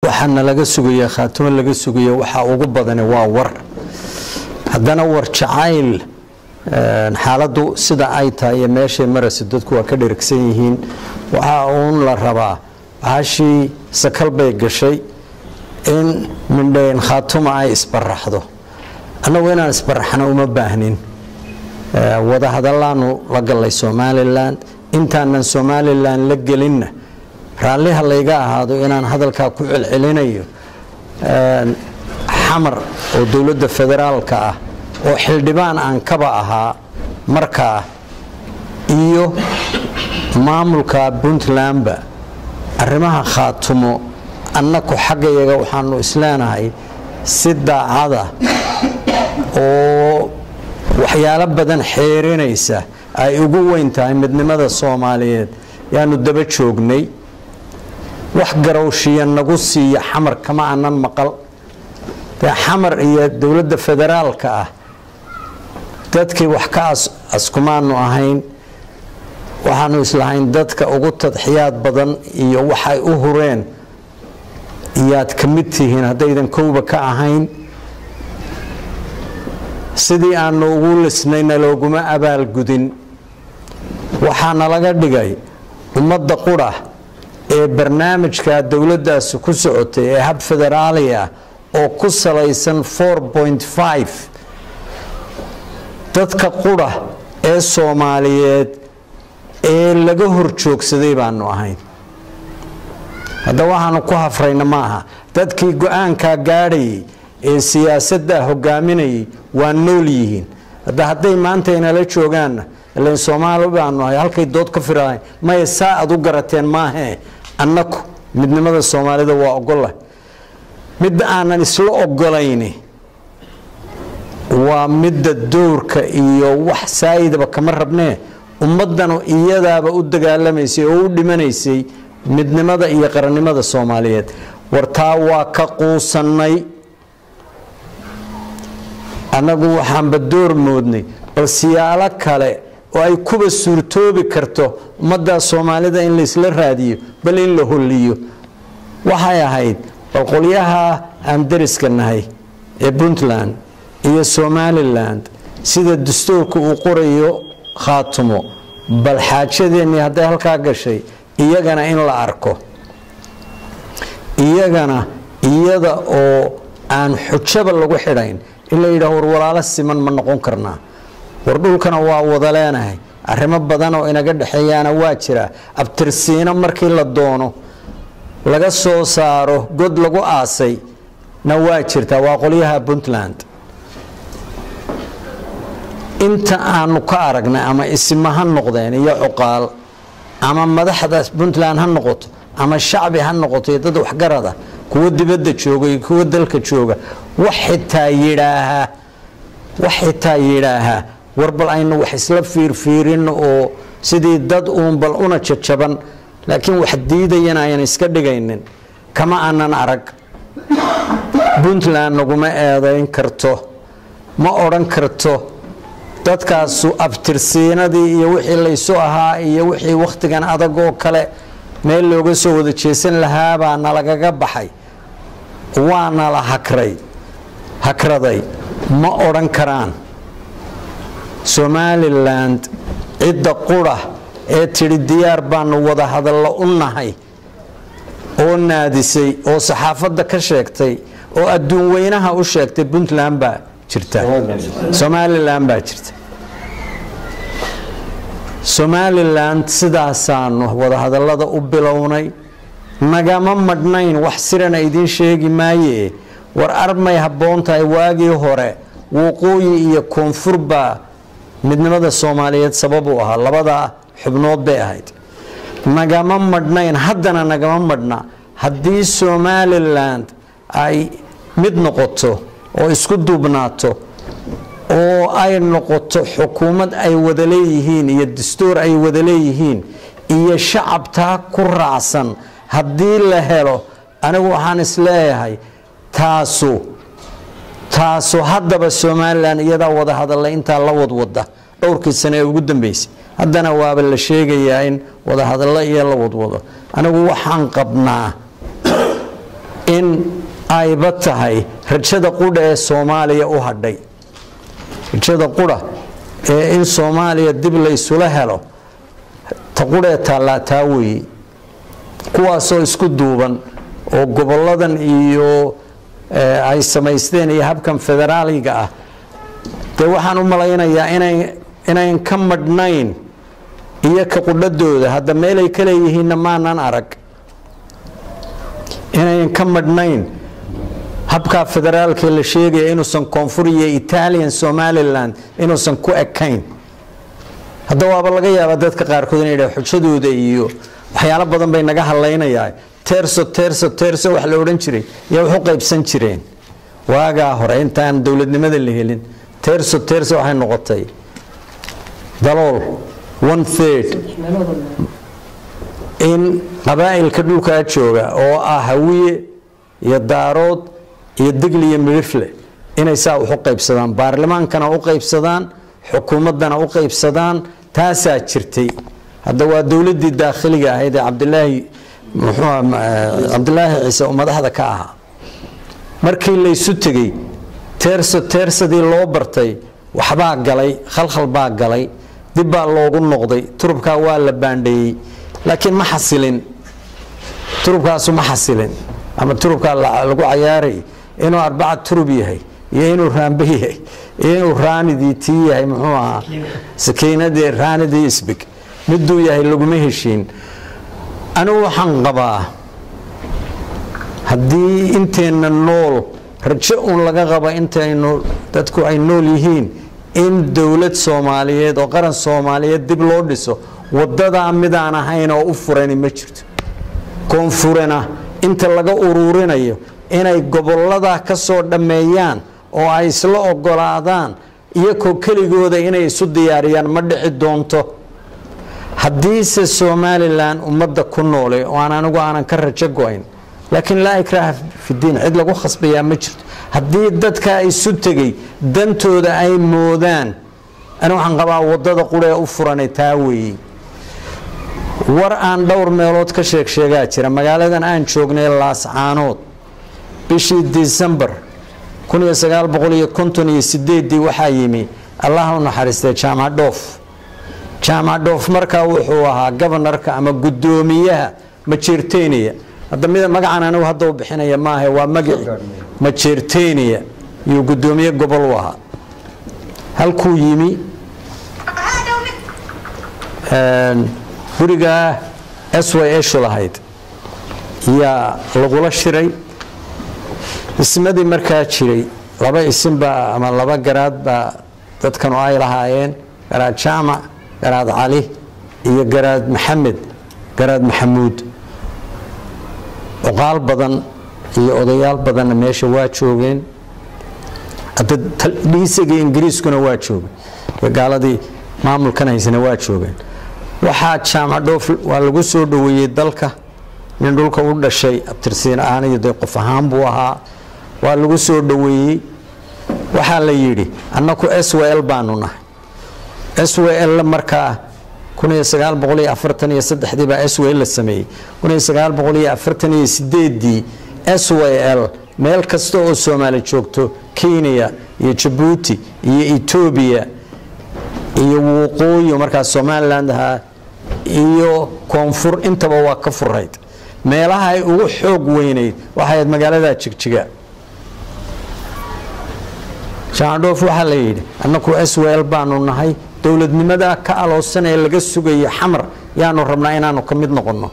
waxaana laga sugaya khaatimo laga sugaya waxaa ugu badani waa war haddana war jacayl xaaladdu sida ay tahay iyo meeshay marayso dadku waa ka dherigsan yihiin waxaa uun la rabaa bahashii sakal bay gashay in mindhayn khaatuma ay isbaraxdo annagu inaan isbaraxno uma baahnin wadahadallaanu la gallay somalilan intaanan somalilan la gelinna raalliha layga ahaado inaan hadalkaa ku celcelinayo xamar oo dowladda federaalka ah oo xildhibaan aan kaba ahaa markaa iyo maamulka puntlandba arrimaha khaatumo annaku xaggayaga waxaanu isleenahay si daacada oo waxyaalo badan xeerinaysa ay ugu weyn tahay midnimada soomaaliyeed yaanu daba joognay wax garowshiya nagu siiya xamar kama anan maqal dee xamar iyo dowladda federaalka ah dadkii wax ka askumaanu ahayn waxaanu islahayn dadka ugu tadxiyaad badan iyo waxay u hureen iyaad ka mid tihiin haddaydan kowba ka ahayn sidii aanu ugu lisnayna looguma abaalgudin waxaana laga dhigay ummadda qura ee barnaamijka dowladdaasi ku socotay ee hab federaali ah oo ku salaysan dadka qura ee soomaaliyeed ee laga hor joogsaday baanu ahayn hadda waxaanu ku hafrayna maaha dadkii go-aankaa gaadhayay ee siyaasaddaa hogaaminayay waa nool yihiin hadda hadday maanta inala joogaanna ilan soomaali baanu ahay halkay dood ka firahayn maya saa aad u garateen maahee annaku midnimada soomaalida waa ogolah midda aanan isla ogolayni waa midda dowrka iyo wax saayidaba kama rabnee ummaddanu iyadaaba u dagaalamaysay oo u dhimanaysay midnimada iyo qarannimada soomaaliyeed wartaa waa ka quusannay annagu waxaanba door moodnay bal siyaalo kale oo ay kuba suurtoobi karto ummaddaa soomaalida in laysla raadiyo bal in la holliyo waxay ahayd bal qolyaha aan dariska nahay ee puntland iyo somalilan sida dastuurka uu qorayo khaatumo bal xaajadeennii hadday halkaa gashay iyagana in la arko iyagana iyada oo aan xujaba lagu xidhayn in la yidhaah war walaalo siman ma noqon karnaa war dhulkana waa wada leenahay arrimo badan oo inaga dhexeeyaana waa jira abtirsiino markii la doono laga soo saaro god lagu aasay na waa jirtaa waa qolyaha puntland inta aanu ka aragnay ama isima ha noqdeen iyo cuqaal ama madaxda puntland ha noqoto ama shacbi ha noqoto iyo dad waxgarada kuwa dibadda jooga iyo kuwa dalka jooga wax xitaa yidhaahaa wax xitaa yidhaahaa war bal aynu wax isla fiirfiirin oo sidii dad uun bal una jajaban laakiin wax diidayan ayan iska dhigaynin kama aanan arag puntland naguma eedayn karto ma odhan karto dadkaasu abtirsiinadii iyo wixii laysu ahaa iyo wixii wakhtigan adag oo kale meel looga soo wada jeesan lahaabaa nalagaga baxay waana la hakray hakraday ma odhan karaan somaliland cidda qura ee tidhi diyaar baanu wada hadallo u nahay oo naadisay oo saxaafadda ka sheegtay oo adduun weynaha u sheegtay puntland baa jirta somalilan baa jirta somalilan sidaasaanu wadahadallada u bilownay nagama madhnayn wax sirana idiin sheegi maaye war armay habboon tahay waagii hore waqooyi iyo koonfur baa midnimada soomaaliyeed sabab u ahaa labadaa xubnood bay ahayd nagama madhnayn haddana nagama madhna haddii somalilan ay mid noqoto oo isku duubnaato oo ay noqoto xukuumad ay wada leeyihiin iyo dastuur ay wada leeyihiin iyo shacabtaa ku raacsan haddii la helo anigu waxaan isleeyahay taasu taasu haddaba somalilan iyadaa wada hadalla intaa la wadwada dhowrkii sane ee ugu dambeysay haddana waaba la sheegayaa in wadahadallo iyo la wadwado anigu waxaan qabnaa in ayba tahay rajada qudha ee soomaaliya u hadhay rajada qudha ee in soomaaliya dib la isula helo ta qudhee taallaa taa weeye kuwaasoo isku duuban oo goboladan iyo ay samaysteen iyo habkan federaaliga ah dee waxaan u malaynayaa inayn ka madhnayn iyo ka qudhadooda hadda meelay ka leeyihiinna maanan arag inayn ka madhnayn habkaa federaalka la sheegaya inuusan koonfur iyo italian somalilan inuusan ku ekayn hadda waaba laga yaabaa dadka qaarkood inay dhaha xujadooda iyo waxyaalo badan bay naga hadlaynayaa terso terso terso wax la odhan jiray yaa wax u qaybsan jireen waagaa hore intaan dowladnimada la helin terso terso waxay noqotay dalool one third in qabaa'ilka dhulkaa jooga oo ah hawiye iyo daarood iyo digli iyo midhifle inay saa wax u qaybsadaan baarlamaankana u qaybsadaan xukuumaddana u qaybsadaan taasaa jirtay hadda waa dowladdii daakhiliga ahayd ee cabdilaahi muxuu cabdilaahi ciise oo madaxda ka ahaa markii laysu tegey teerso teersadii loo bartay waxbaa galay khalkhal baa galay dib baa loogu noqday turubkaa waa la baandheeyey laakiin ma xasilin turubkaasu ma xasilin ama turubkaa lagu cayaaray inuu arbaca turub yahay iyo inuu raambe yahay iyo inuu raanidii tii yahay muxuu ahaa sakiinadii raanidii isbig miduu yahay laguma heshiin anigu waxaan qabaa haddii inteenna nool rajo uun laga qaba intaynu dadku ay nool yihiin in dowlad soomaaliyeed oo qaran soomaaliyeed dib loo dhiso wadadaa midaan ahayn oo u furani ma jirto koonfurena inta laga uruurinayo inay gobolladaa ka soo dhammeeyaan oo ay isla ogolaadaan iyakoo keligooda inay isu diyaariyaan ma dhici doonto haddiise somalilan ummadda ku noole oo aan anigu aanan ka rajo go-ayn laakiin laa ikraaha fidiin cid lagu khasbayaa ma jirto haddii dadkaa isu tegey dantooda ay moodaan ani waxaan qabaa wadada quree u furanay taa weeye war aan dhowr meelood ka sheeg sheegaa jira magaaladan aan joognay laascaanood bishii disembar ii waxaa yimi allah u naxariistay jaamac dhoof jaamac dhoof markaa wuxuu ahaa gobonarka ama guddoomiyaha majeerteniya hadda mid magacan anigu hadda u bixinaya maaha waa magaci majeerteniya iyo guddoomiye gobol u ahaa halkuu yimi gurigaa s y shu lahayd yaa lagula shiray ismadii markaa jiray laba isinbaa ama laba garaad baa dadkanu ay lahaayeen garaad jaamac garaad cali iyo garaad maxamed garaad maxamuud oqaal badan iyo odayaal badanna meesha waa joogeen dhiisagii ingiriiskuna waa joogay gaaladii maamulkan haysana waa joogeen waxaa jaamac dhoof waa lagu soo dhoweeyey dalka nin dhulka u dhashay abtirsiin ahaan iyo dee qof ahaan buu ahaa waa lagu soo dhoweeyey waxaa la yidhi annaku s w l baanu nahay s w l markaa baa s w l la sameeyey dii s w l meel kasta oo soomaali joogto kenya iyo jabuuti iyo etoobiya iyo waqooyi markaa somaliland ahaa iyo koonfur intaba waa ka furayd meelaha ay ugu xoog weynayd waxay ahayd magaalada jigjiga jaandhoof waxaa la yidhi annaku s w l baanu nahay dowladnimada ka aloosan ee laga sugayo xamar yaanu rabnaa inaanu ka mid noqonno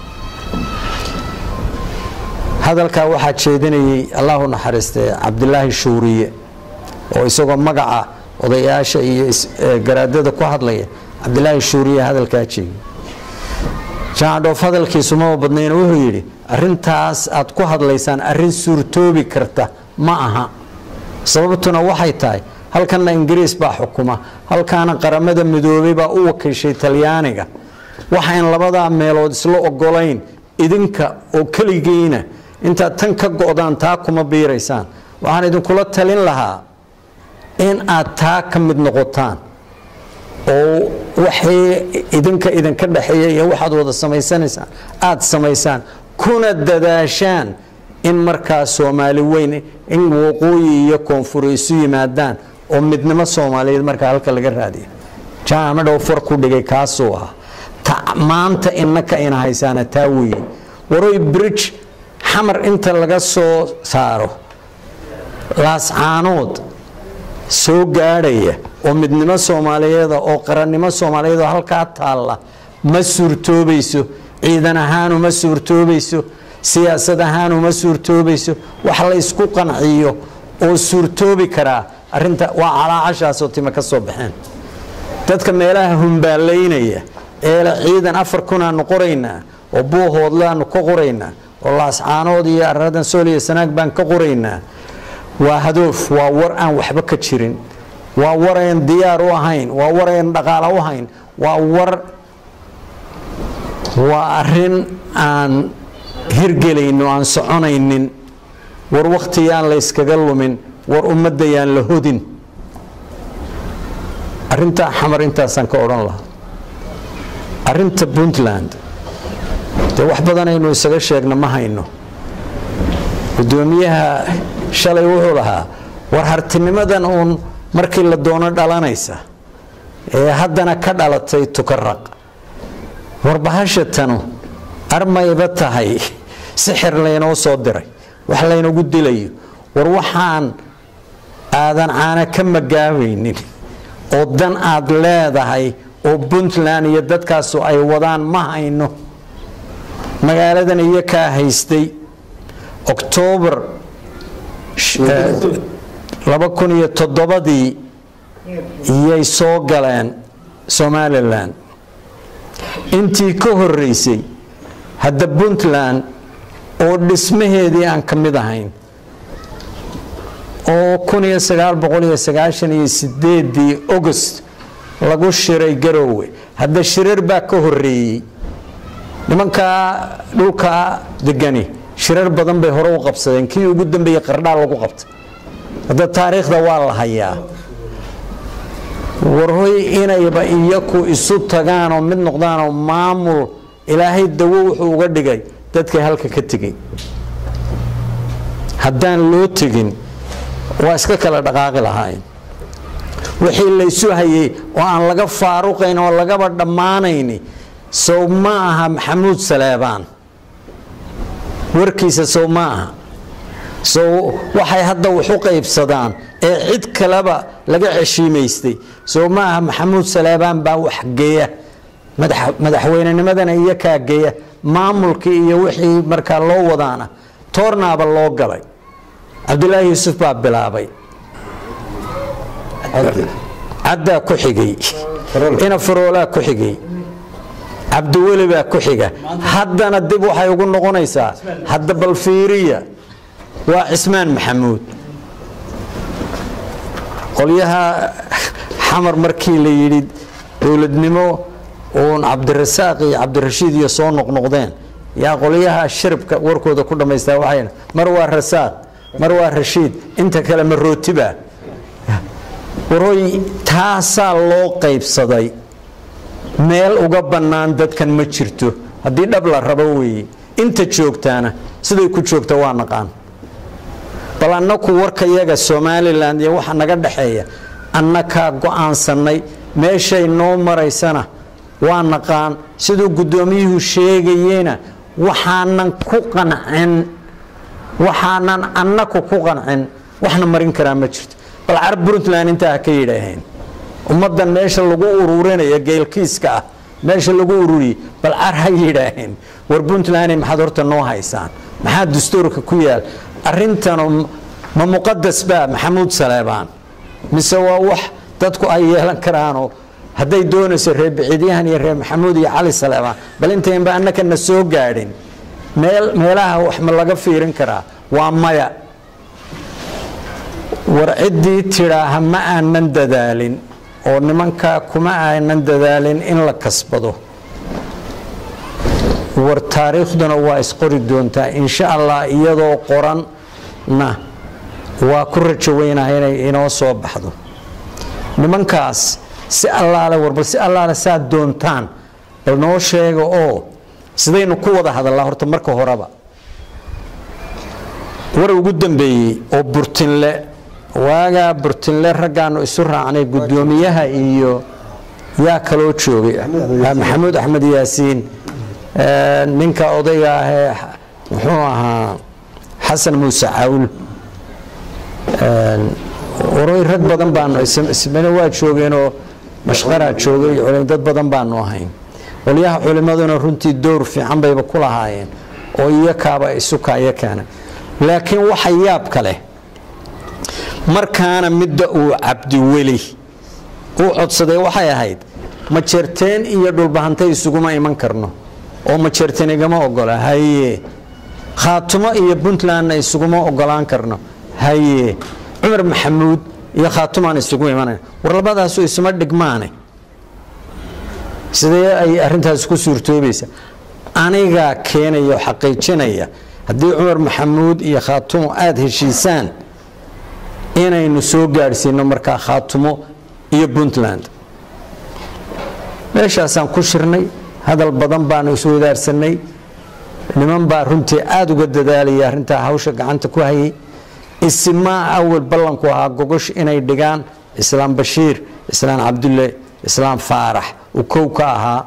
hadalkaa waxaa jeedinayay allahu naxariistee cabdilaahi shuuriye oo isagoo magaca odayaasha iyo garaadada ku hadlaya cabdilaahi shuuriye hadalkaa jeegay jaandhoof hadalkiisu maba badnayna wuxuu yidhi arintaas aad ku hadlaysaan arin suurtoobi karta ma aha sababtuna waxay tahay halkanna ingiriis baa xukuma halkaana qaramada midoobay baa u wakiishay talyaaniga waxayn labadaa meelood isla ogolayn idinka oo keligiina intaad tan ka go-daan taa kuma biiraysaan waxaan idinkula talin lahaa in aad taa ka mid noqotaan oo waxay idinka idinka dhexeeya iyo waxaad wada samaysanaysaan aada samaysaan kuna dadaashaan in markaa soomaali weyn in waqooyi iyo koonfuri isu yimaadaan oo midnimo soomaaliyeed markaa halka laga raadiyo jaamidhow far ku dhigay kaasuu ah maanta innaka ina haysaana taa weeye waroy bridge xamar inta laga soo saaro laascaanood soo gaadhaya oo midnimo soomaaliyeeda oo qarannimo soomaaliyeed oo halkaa taalla ma suurtoobayso ciidan ahaan uma suurtoobayso siyaasad ahaan uma suurtoobayso wax la ysku qanciyo oo suurtoobi karaa arinta waa calaacashaasoo tima ka soo baxeen dadka meelaha humbaalaynaya eele ciidan afar kunaanu qoraynaa oo buuhoodlaanu ka qoraynaa oo laascaanood iyo aradan sool iyo sanaag baan ka qoraynaa waa hadoof waa war aan waxba ka jirin waa war ayn diyaar u ahayn waa war ayn dhaqaalo u hayn waa war waa arin aan hirgelayno aan soconaynin war wakhtiyaan la yskaga lumin war ummadayaan la hodin arintaa xamar intaasaan ka odhan lahaa arinta puntland dee wax badanaynu isaga sheegna ma hayno gudoomiyaha shalay wuxuu lahaa war hartinimadan uun markii la doono dhalanaysa ee haddana ka dhalatay tukaraq warbahashatanu armayba tahay sixir laynoo soo diray wax laynagu dilayo war waxaan aadan caana ka magaabaynin oo dan aad leedahay oo puntland iyo dadkaasu ay wadaan ma hayno magaaladan iyo kaa haystay oktoobar laba kun iyo toddobadii iyay soo galeen somalilan intii ka horeysay hadda puntland oo dhismaheedii aan ka mid ahayn oo kun iyo sagaal boqol iyo sagaashan iyo sideedii august lagu shiray garoowe hadda shirar baa ka horeeyey nimankaa dhulkaa degani shirar badan bay hore u qabsadeen kii ugu dambeeyey qardhaa lagu qabtay hadda taariikhda waa la hayaa warhoy inayba iyaku isu tagaanoo mid noqdaanoo maamul ilaahay dawo wuxuu uga dhigay dadkay halka ka tegey haddaan loo tegin waa iska kala dhaqaaqi lahaayeen wixii laysu hayay oo aan laga faaruqayn oo lagaba dhammaanayni sow ma aha maxamuud saleebaan warkiisa sow ma aha sow waxay hadda wax u qaybsadaan ee cid kaleba laga ceshiimaystay sow ma aha maxamuud saleebaan baa wax geeya madaxweynenimadana iyo kaa geeya maamulkii iyo wixii markaa loo wadaana toornaaba loo galay cabdulaahi yuusuf baa bilaabay caddaa ku xigay ina faroolaa ku xigay cabdiweli baa ku xiga haddana dib waxay ugu noqonaysaa hadda balfiiriya waa cismaan maxamuud qolyaha xamar markii la yidhi dowladnimo uun cabdirasaaq iyo cabdirashiid iyo soo noqnoqdeen yaa qolyaha shiribka warkooda ku dhammaystaa waxay mar waa rasaaq mar waa rashiid inta kale ma rootiba warooy taasaa loo qaybsaday meel uga bannaan dadkan ma jirto haddii dhab la rabo weeye inta joogtaana siday ku joogta waa naqaan bal annaku warka yaga somalilan iyo waxa naga dhexeeya annakaa go-aansanay meeshay noo maraysana waa naqaan siduu guddoomiyuhu sheegayena waxaanan ku qancin waxaanan annaku ku qancin waxna marin karaa ma jirto bal carab puntland intaa ha ka yidhaaheen ummaddan meesha lagu ururinaya geelkiiska ah meesha lagu ururiyey bal car ha yidhaaheen war puntland maxaad horta noo haysaan maxaa dastuurka ku yaal arintanu ma muqadas baa maxamuud saleebaan mise waa wax dadku ay yeelan karaanoo hadday doonayso reer biciidyahan iyo reer maxamuud iyo cali saleebaan bal intaynba annaka na soo gaadhin meel meelaha wax ma laga fiirin karaa waa maya war ciddii tidhaaha ma aanan dadaalin oo nimankaa kuma aanan dadaalin in la kasbado war taariikhduna waa isqori doontaa insha allah iyadoo qoranna waa ku rajo weynaha inay inoo soo baxdo nimankaas si allaale war bal si allaale saad doontaan bal noo sheega oo sidaynu ku wada hadallaa horta marka horeba war ugu dambeeyey oo burtinle waagaa burtinle raggaanu isu raacnay guddoomiyaha iyo yaa kaloo joogay maxamuud axmed yaasiin ninka odayga ahee muxuu ahaa xasan muuse cawl waroy rag badan baanu ismana waa joogeenoo mashqaraa joogay dad badan baanu ahayn qolyaha culimmaduna runtii dowr fiican bayba ku lahaayeen oo iyakaaba isukaaya keena laakiin waxa yaabka leh markaana midda uu cabdiweli uu codsaday waxay ahayd majeerteen iyo dhulbahantay isuguma iman karno oo majeerteen igama ogola haye khaatumo iyo puntlandna isuguma ogolaan karno haye cumar maxamuud iyo khaatumaan isugu imanaya war labadaasu isuma dhigmaane sidee ay arintaas ku suurtoobaysa anigaa keenaya oo xaqiijinaya haddii cumar maxamuud iyo khaatumo aada heshiisaan inaynu soo gaadhsiino markaa khaatumo iyo puntland meeshaasaan ku shirnay hadal badan baanu iswadaarsanay niman baa runtii aada uga dadaalaya arrintaa hawsha gacanta ku hayay isimaa awal ballanku ahaa gogosh inay dhigaan islaam bashiir islaam cabdulle islaam faarax uu kow ka ahaa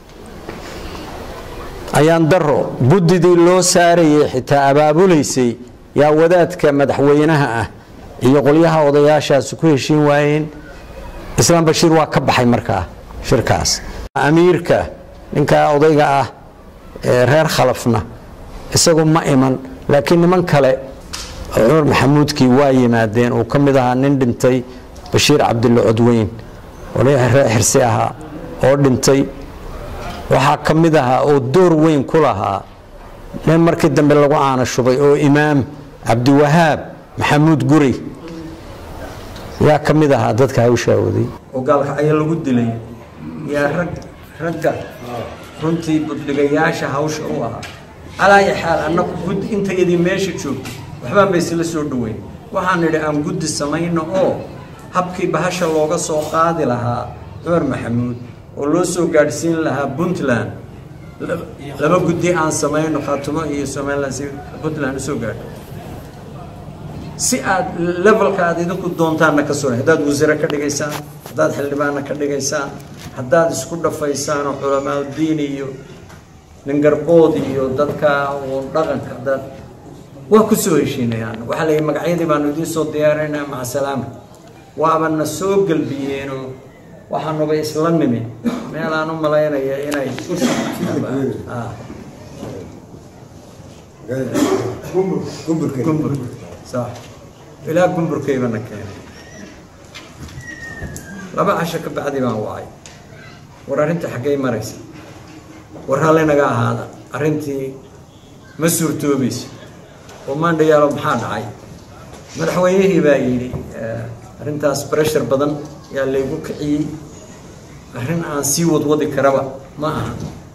ayaan daro guddidii loo saarayay xitaa abaabulaysay yaa wadaadka madaxweynaha ah iyo qolyaha odayaashaasi ku heshiin waayeen islaam bashiir waa ka baxay markaa shirkaas amiirka ninkaa odayga ah ee reer khalafna isagu ma iman laakiin niman kale cumar maxamuudkii waa yimaadeen uu ka mid ahaa nin dhintay bashiir cabdille codweyn reer xirsi ahaa oo dhintay waxaa ka mid ahaa oo door weyn ku lahaa nin markii dambe lagu caana shubay oo imaam cabdiwahaab maxamuud guri yaa ka mid ahaa dadka hawshaa waday oo gaalkacyo lagu dilay yaa rag ragga runtii buddhigayaasha hawsha u ahaa alaayi xaal annagu guddi intayadii meesha joogto waxbaan ba isla soo dhoweyn waxaan nidhi aan guddi samayno oo habkii bahasha looga soo qaadi lahaa cumar maxamuud oo loo soo gaadhsiin lahaa puntland laba guddi aan samayno khaatumo iyo somalilan si puntland usoo gaadho si aad levelka aad idinku doontaanna ka soo haddaad wasiire ka dhigaysaan haddaad xildhibaanna ka dhigaysaan haddaad isku dhafaysaan oo culamaauddiin iyo ningarbood iyo dadka uun dhaqanka haddaad waa ku soo heshiinayaan waxaa layihi magacyadii baanu idiin soo diyaarinaynaa maca salaama waabana soo gelbiyeenoo waxaanuba isla nimi meelaan u malaynaya inay gumbur sax ilaa gumburkaybana keenay laba casho ka bacdi baan wacay war arrinta xaggay maraysa war hallinaga ahaada arrintii ma suurtoobayso oo maandhayaalo maxaa dhacay madaxweynihii baa yidhi arrintaas breshar badan yaa laygu kiciyey arrin aan sii wadwadi karaba ma aha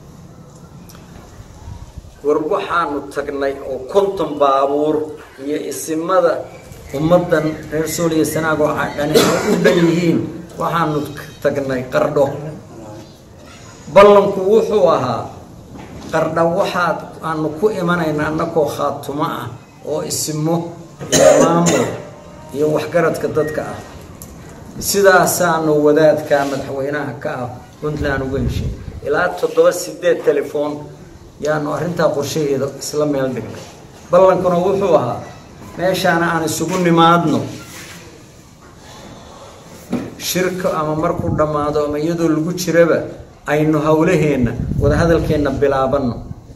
war waxaanu tagnay oo konton baabuur iyo isimada ummaddan reer sooliya sanaag oo dhani ay u dhan yihiin waxaanu tagnay qardho ballanku wuxuu ahaa qardha waxaad aanu ku imanayna annakoo khaatumo ah oo isimo iyo maamul iyo waxgaradka dadka ah sidaasaanu wadaadka madaxweynaha ka ah puntland uga heshay ilaa toddoba sideed telefoon yaanu arrintaa qorshaheeda isla meel dhignay ballankuna wuxuu ahaa meeshaana aan isugu nimaadno shirka ama markuu dhammaado ama iyadoo lagu jiraba aynu howlaheenna wadahadalkeenna bilaabanno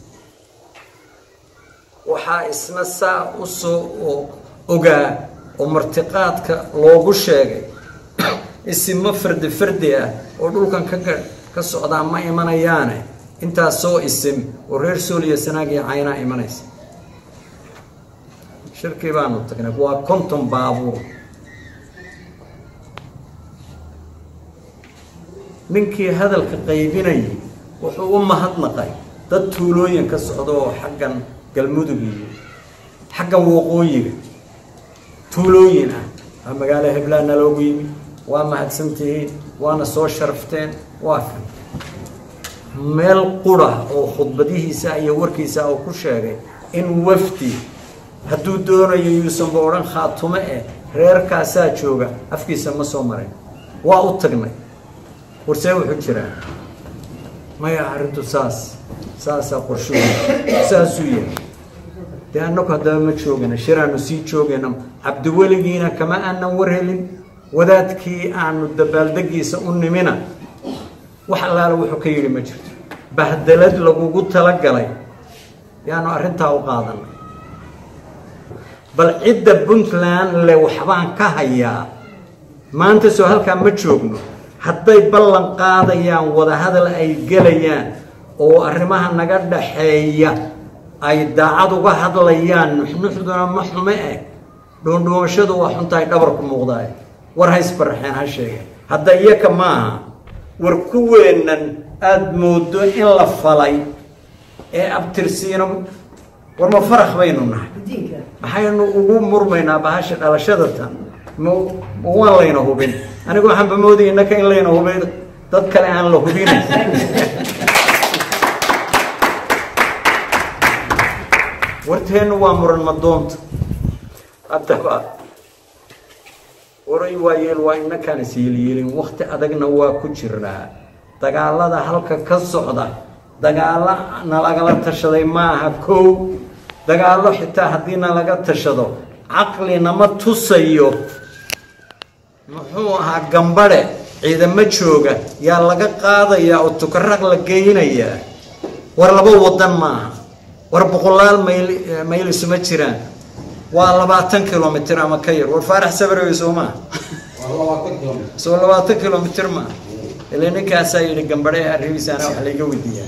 waxaa isna saa u soo ogaa oo martiqaadka loogu sheegay isimo fardi fardi ah oo dhulkan ka ka socdaa ma imanayaane intaas soo isim oo reer sooliya sanaag iyo caynaa imanaysa shirkii baanu tagnay waa konton baabuur ninkii hadalka qaybinayay wuxuu u mahadnaqay dad tuulooyin ka socda oo xaggan galmudug iyo xaggan waqooyiga tuulooyin ah waa magaalo heblaana loogu yimi waa mahadsantihiin waana soo sharafteen waa kan meel qura oo khudbadihiisa iyo warkiisa uu ku sheegay in wafdi hadduu doonayo yuusanba odhan khaatume eh reerkaasaa jooga afkiisa ma soo marin waa u tagnay warsee wuxuu jiraa maya arrintu saas saasaa qorshuhu saasuu yahay dee annagu haddaba ma joogana shiraanu sii joogayna cabdiweligiina kama aanan war helin wadaadkii aanu dabaaldegiisa u nimina wax allaala wuxuu ka yidhi ma jirto bahdelad lagugu talagalay yaanu arrintaa u qaadanay bal cidda puntland le waxbaan ka hayaa maanta soo halkaa ma joogno hadday ballan qaadayaan wadahadal ay gelayaan oo arrimaha naga dhaxeeya ay daacad uga hadlayaan nuxnuxduna ma xume eh dhuundhuumashadu waa xuntahay dhabarku muuqdaay war haysbaraxeen ha sheegeen hadda iyaka maaha war kuweennan aada moodo in la falay ee abtirsiino war ma farax baynu nahay maxaynu ugu murmaynaa bahasha dhalashada tan ma waan layna hubin anigu waxaanba moodaya innaka in layna hubay dad kale aan la hubinayn warteennu waa muran madoonta haddaba waray waa yeel waa inakaan is yeelyeelin wakti adagna waa ku jiraa dagaalada halka ka socda dagaalo nalagala tashaday maaha kow dagaallo xitaa haddii nalaga tashado caqli nama tusayo muxuu ahaa gambadhe ciidamo jooga yaa laga qaadayaa oo tukaraq la geynayaa war laba wadan maaha war boqolaal mayl mayl isuma jiraan waa labaatan kilomitr ama ka yar war faarax sabarewe soo maa soo labaatan kilomitr maa ile ninkaasaa yidhi gambadhe arribiisaana wax layga weydiiyaa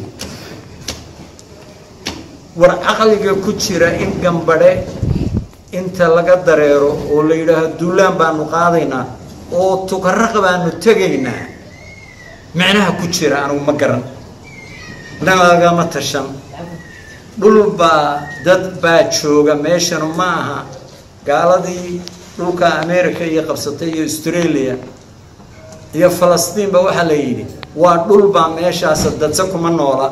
war caqliga ku jira in gambadhe inta laga dareero oo la yidhaaho duulaan baanu qaadaynaa oo tukaraq baanu tegaynaa micnaha ku jira anigu ma garan nalagama tashan dhul baa dad baa jooga meeshanu ma aha gaaladii dhulka america iyo qabsatay iyo australia iyo falastiinba waxaa la yidhi waa dhul baa meeshaasa dadse kuma noola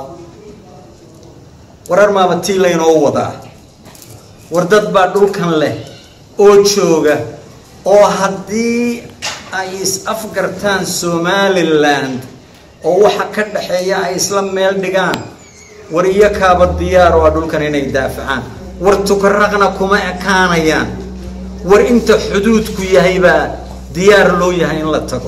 warar maaba tii laynoo wadaa war dad baa dhulkan leh oo jooga oo haddii ay is-afgartaan somaliland oo waxa ka dhaxeeya ay isla meel dhigaan war iyo kaaba diyaar oo a dhulkan inay daafacaan war tukaraqna kuma ekaanayaan war inta xuduudku yahay baa diyaar loo yahay in la tago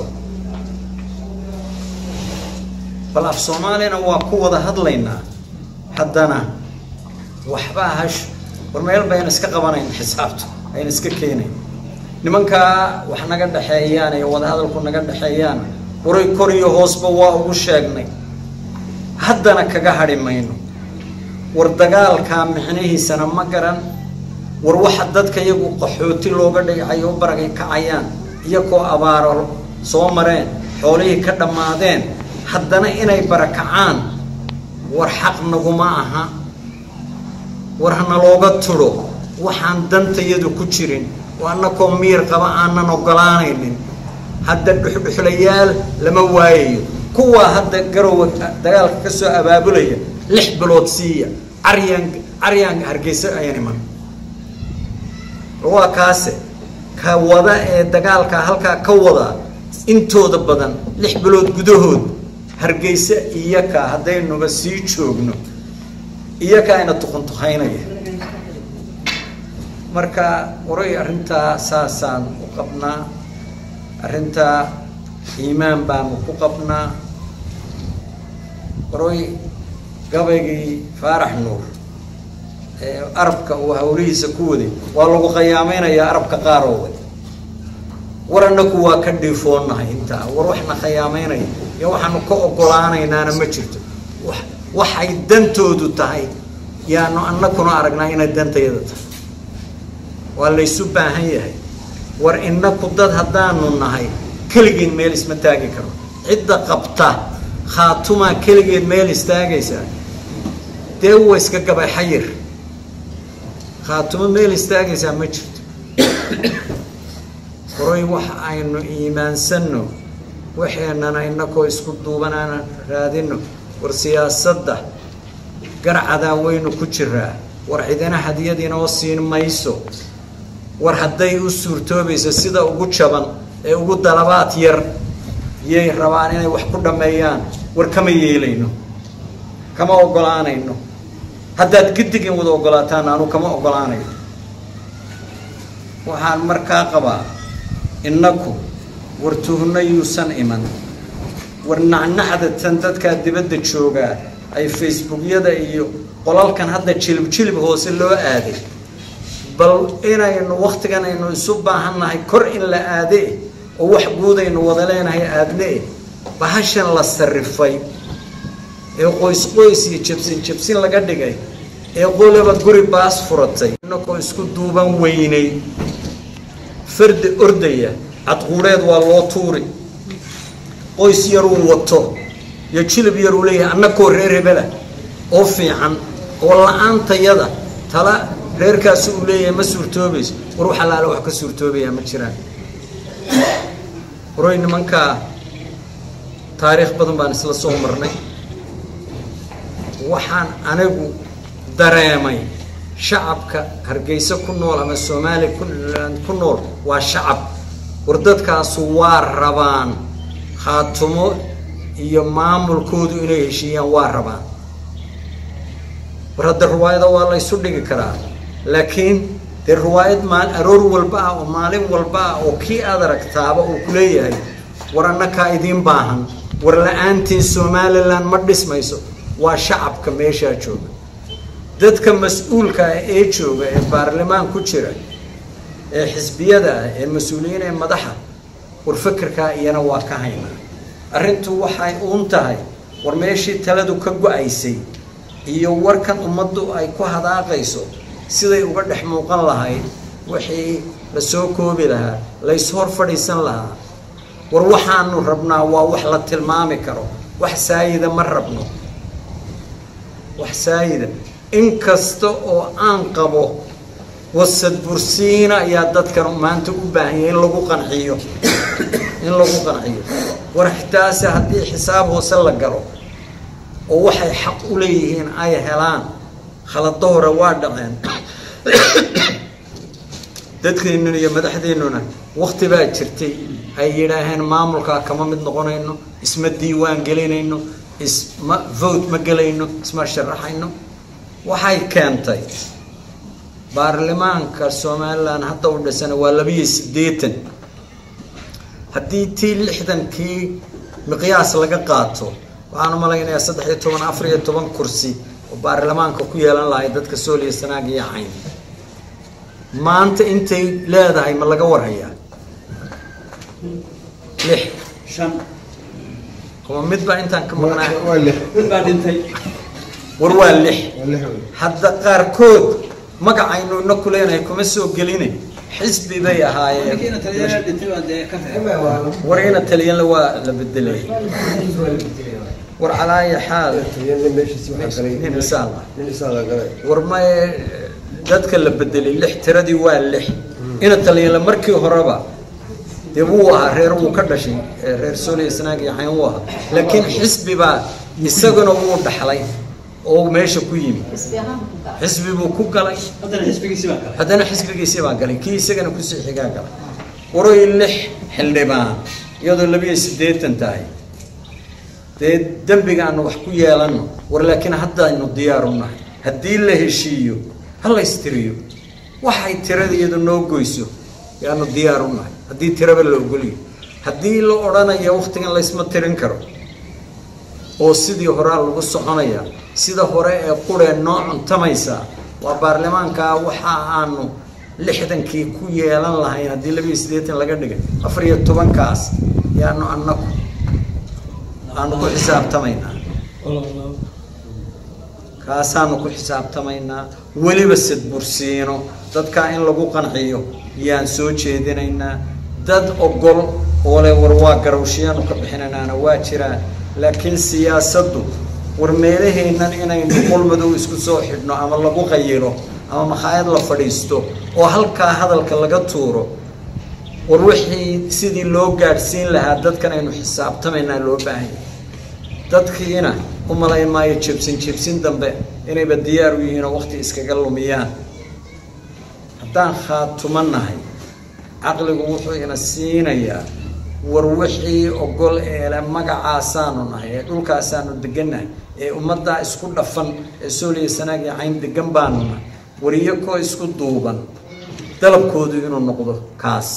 bal af soomaaliyana waa ku wada hadlaynaa haddana waxbaa hash war meel bayna iska qabanayn xisaabtu ayna iska keenayn nimankaa wax naga dhexeeyaan iyo wadahadalku naga dhexeeyaan waray kor iyo hoosba waa ugu sheegnay haddana kaga hadhi mayno war dagaalkaa micnihiisana ma garan war waxa dadka iyagu qaxooti looga dhigacay oo baragay kacayaan iyakoo abaaro soo mareen xoolihii ka dhammaadeen haddana inay barakacaan war xaq naguma aha war hana looga tudho waxaan dantayadu ku jirin oo annakoo miir qaba aanan ogolaanaynin hadda dhuxdhuxlayaal lama waayayo kuwaa hadda garowa dagaalka ka soo abaabulaya lix bilood siiya caryaan caryaan hargeysa ayaan iman waa kaase ka wada ee dagaalka halkaa ka wada intooda badan lix bilood gudahood hargeysa iyaka haddaynuba sii joogno iyaka ayna tuqantuqaynaya marka waray arrintaa saasaan u qabnaa arrintaa iimaan baanu ku qabnaa waray gabaygii faarax nuur ee arabka uu hawlihiisa ku waday waa lagu khayaamaynayaa arabka qaarooda war annaku waa ka dhiifoonnahay intaa war waxna khayaameynaya iyo waxaanu ka ogolaanaynaana ma jirto wa waxay dantoodu tahay yaanu annakuna aragnaa inay dantayada tahay waa laysu baahan yahay war innaku dad haddaanu nahay keligeed meel isma taagi karo cidda qabta khaatumaa keligeed meel istaagaysaa dee wa iska gabay xayir khaatumo meel istaagaysaa ma jirto horay wax aynu iimaansanno waxeenana inakoo isku duubanaana raadino war siyaasadda garcadaa waynu ku jiraa war cidina hadiyad inoo siin mayso war hadday u suurtoobayso sida ugu jaban ee ugu dalabaad yar yay rabaan inay wax ku dhammeeyaan war kama yeelayno kama ogolaanayno haddaad gidigin wada ogolaataan anu kama ogolaanayo waxaan markaa qabaa innaku war tuhno yuusan iman war nacnacda tan dadkaa dibadda joogaa ay facebookyada iyo qolalkan hadda jilib jilib hoose loo aaday bal inaynu waktigan aynu isu baahannahay kor in la aadee oo wax guud aynu wada leenahay aadne bahashan la sarifay ee qoys qoys iyo jabsin jabsin laga dhigay ee qolaba guri baas furatay inakoo isku duuban weynay fardi ordaya cadquureed waa loo tuuri qoys yaruu wato iyo jilib yaruu leeyahay annakoo reer hebela oo fiican oo la-aantayada tala reerkaasi uu leeyahay ma suurtoobayso war wax allaale wax ka suurtoobayaa ma jiraan waroy nimankaa taariikh badan baan isla soo marnay waxaan anigu dareemay shacabka hargeysa ku nool ama soomaaliya ku nool waa shacab war dadkaasu waa rabaan khaatumo iyo maamulkoodu inay heshiiyaan waa rabaan war hadda riwaayada waa la ysu dhigi karaa laakiin dee riwaayad maal aroor walba ah oo maalin walba ah oo kii aad aragtaaba uu ku leeyahay war annakaa idiin baahan war la-aantiin somalilan ma dhismayso waa shacabka meeshaa jooga dadka mas-uulka ah ee jooga ee baarlamaan ku jira ee xisbiyada ah ee mas-uuliyiin ee madaxa war fekerkaa iyana waa ka hayna arrintu waxay uun tahay war meeshii taladu ka go-aysay iyo warkan ummaddu ay ku hadaaqayso siday uga dhex muuqan lahayd wixii la soo koobi lahaa lays hor fadhiisan lahaa war waxaanu rabnaa waa wax la tilmaami karo wax saayida ma rabno wax saayida in kasta oo aan qabo wasad bursiina ayaa dadkan maanta u baahan yahay in lagu qanciyo in lagu qanciyo war xitaase haddii xisaab hoose la galo oo waxay xaq u leeyihiin ay helaan khalado hore waa dhaceen dadkeennuna iyo madaxdeennuna wakti baa jirtay ay yidhaaheen maamulkaa kama mid noqonayno isma diiwaan gelinayno isma vote ma gelayno isma sharaxayno waxay keentay baarlamaanka somalilan hadda u dhisana waa labiyo siddeetan haddii tii lixdankii miqyaas laga qaato waxaan u malaynayaa saddex iyo toban afar iyo toban kursi oo baarlamaanka ku yeelan lahay dadka sooliya sanaag iyo cayn maanta intay leedahay ma laga warhayaa lix shan ama mid baa intaan ka maqnaa waa lix mid baa dhintay war waa lix waa lix wey hadda qaarkood magacaynu ina ku leenahay kuma soo geline xisbi bay ahaayeen ninkiina taliyayaa dhintay baa dee ka reeb war ina taliyanla waa la bedelay war calaa ayi xaal taliyada meeshiisi waxaa galay nin isaala nin isaala galay war maye dadka la bedelay lix tiradii waa lix ina taliyanla markii horeba dee wuu ahaa reer wuu ka dhashay ee reer sooliya sanaag iyo xayn wuu ahaa laakiin xisbi baa isaguna wuu dhaxlay oo meesha ku yimi xisbi buu ku galay haddana xisbigiisi baa kale haddana xisbigiisii baa galay kii isagana kusii xigaa galay waroy lix xildhibaan iyadoo labiyo siddeetan tahay dee dembiga aanu wax ku yeelanno war laakiin haddaynu diyaar u nahay haddii la heshiiyo ha la ystiriyo waxay tirada iyadu noo goyso yaanu diyaar u nahay haddii tiraba la ogoliyo haddii la odhanayo waktigan laysma tirin karo oo sidii horaa lagu soconaya sida hore ee quree noo cuntamaysaa waa baarlamaankaa waxa aanu lixdankii ku yeelan lahayn haddii labiyo siddeetan laga dhigay afar iyo tobankaas yaanu annaku aanu ku xisaabtamaynaa kaasaanu ku xisaabtamaynaa weliba sadbursiino dadkaa in lagu qanciyo yaan soo jeedinaynaa dad ogol oo le war waa garawshiyaanu ka bixinaynaana waa jiraan laakiin siyaasaddu war meelaheennan inaynu qulmadow isku soo xidhno ama lagu qayilo ama makhaayad la fadhiisto oo halkaa hadalka laga tuuro war wixii sidii loo gaadhsiin lahaa dadkan aynu xisaabtamaynaa loo baahanya dadkiina u malayn maayo jebsin jebsin dambe inayba diyaar u yihiin oo waqti iskaga lumiyaan haddaan khaatumo nahay caqligu wuxuu ina siinayaa war wixii ogol eele magacaasaanu nahay ee dhulkaasaanu degannahay ee ummaddaa isku dhafan ee sooliya sanaagii cayn degan baanu nahay wariyakoo isku duuban dalabkoodu inuu noqdo kaas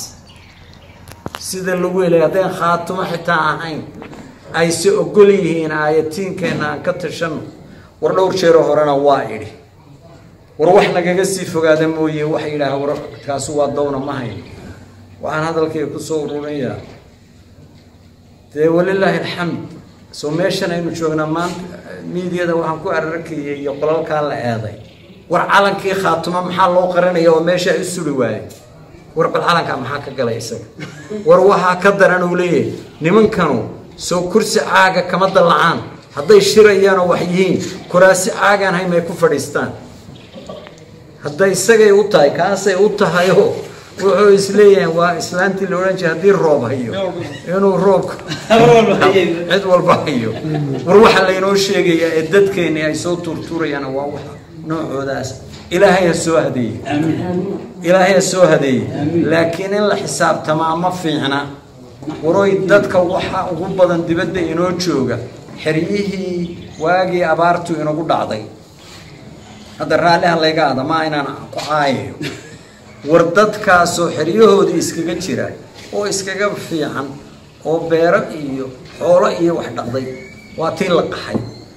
sida lagu helay haddaan khaatumo xitaa ahayn ayse ogol yihiin aayatiinkeenna aan ka tashanno war dhowr jeero horena waa idhi war wax nagaga sii fogaada mooye waxa yidhaaha war kaasu waa dawna ma hayn waxaan hadalkayga kusoo ururinayaa dee walilaahi alxamd soo meeshan aynu joognaa maanta miidiyada waxaan ku ararkayay iyo qolalkaa la eeday war calankii khaatumo maxaa loo qarinaya oo meesha i suri waayay war bal calankaa maxaa ka galay isaga war waxaa ka daran uu leeyahay nimankanu soo kursi caaga kama dallacaan hadday shirayaanoo wax yihiin kuraasi caagaan hayn may ku fadhiistaan hadday isagay u tahay kaasay u tahayoo wuxuu isleeyahay waa islaantii la odhan jiray haddii roob hayo inuu roobka cid walba hayo war waxaa laynoo sheegayaa ee dadkeeni ay soo tuurtuurayaan waa wax noocoodaas ilaahay ha soo hadeeye ilaahay ha soo hadeeye laakiin in la xisaabtamaa ma fiicna waroy dadka waxa ugu badan dibadda inoo jooga xeryihii waagii abaartu inagu dhacday hadda raalliha layga ada ma inaan ku caayayo war dadkaasoo xeryahoodii iskaga jira oo iskaga fiican oo beero iyo xoolo iyo wax dhaqday waa tii la qaxay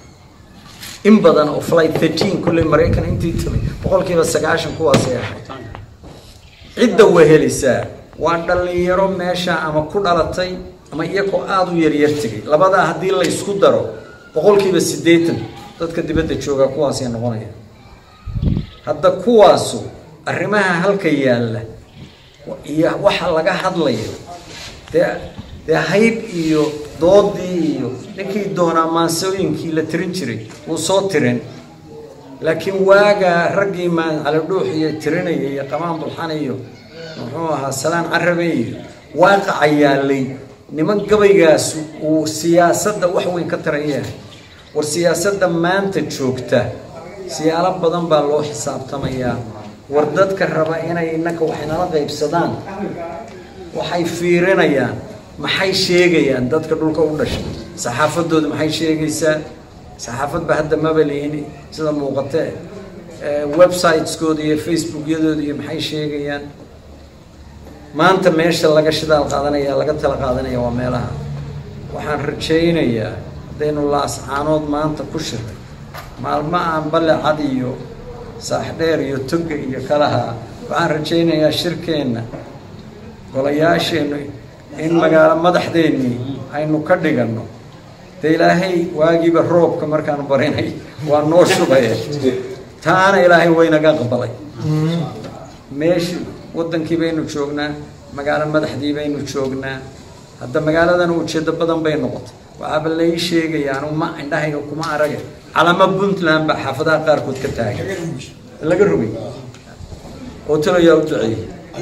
in badan oo flight thirteen kulley maraykan intii timay boqolkiiba sagaashan kuwaasay ahayd cidda wehelisaa waa dhallinyaro meesha ama ku dhalatay ama iyagoo aada u yaryar tegay labadaa haddii la ysku daro boqolkiiba siddeetan dadka dibadda jooga kuwaasay noqonaya hadda kuwaasu arrimaha halka yaalla iyo waxa laga hadlayo dee dee hayb iyo doodii iyo ninkii doonaa maansooyinkii la tirin jiray wuu soo tirin laakiin waagaa raggii maancalidhuux iyo tirinaya iyo qamaan bulxan iyo muxuu ahaa salaan carabe iyo waaqaca yaallay niman gabaygaas uu siyaasadda wax weyn ka taraya war siyaasadda maanta joogta siyaalo badan baa loo xisaabtamayaa war dadka raba inay innaka wax inala qaybsadaan waxay fiirinayaan maxay sheegayaan dadka dhulka u dhashay saxaafadooda maxay sheegaysaa saxaafadba hadda maba lihin sida muuqatee websiteskooda iyo facebookyadooda iyo maxay sheegayaan maanta meesha laga shidaal qaadanaya laga tala qaadanaya waa meelaha waxaan rajaynayaa haddaynu laascaanood maanta ku shiray maalmo aan balle cad iyo saaxdheer iyo toga iyo kalaha waxaan rajaynayaa shirkeenna golayaasheennu in magaalo madaxdeennii aynu ka dhiganno dee ilaahay waagiiba roobka markaan barinay waa noo shubaye taana ilaahay waynaga aqbalay meeshi waddankii baynu joognaa magaalo madaxdii baynu joognaa hadda magaaladan ujeedo badan bay noqotay waxaaba lai sheegaya anu ma indhahayga kuma arage calamo puntland baa xaafadaha qaarkood ka taagan laga rogay oo talayaa u duceeyey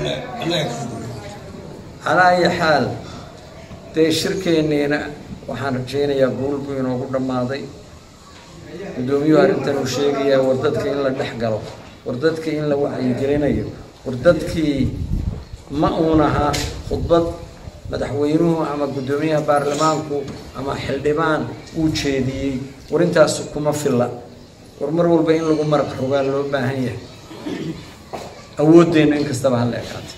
calaa ayi xaal dee shirkeenniina waxaan rajaynayaa guul buu inoogu dhammaaday guddoomiyuhu arrintan uu sheegayaa war dadka in la dhex galo war dadkii in la wacyigelinayo war dadkii ma uun ahaa khudbad madaxweynuhu ama guddoomiyaha baarlamaanku ama xildhibaan uu jeediyey war intaasu kuma filla war mar walba in lagu maraq rogaa loo baahan yahay awooddeenna in kastaba hala ekaatay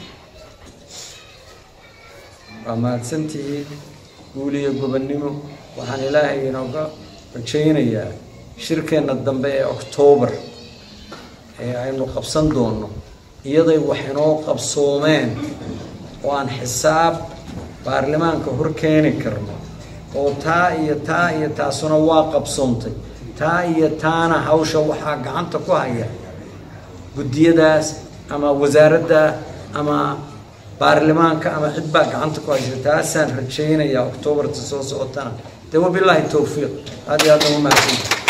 waa mahadsantihiin guul iyo gobonnimo waxaan ilaahay inooga rajaynayaa shirkeenna dambe ee oktoobar ee aynu qabsan doonno iyaday wax inoo qabsoomeen oo aan xisaab baarlamaanka hor keeni karno oo taa iyo taa iyo taasuna waa qabsoontay taa iyo taana hawsha waxaa gacanta ku haya guddiyadaas ama wasaaradda ama baarlamaanka ama cid baa gacanta ku haysa taasaan rajaynayaa oktoobarta soo socotana dee wabilaahi towfiiq aad iyo aad ugu mahadsan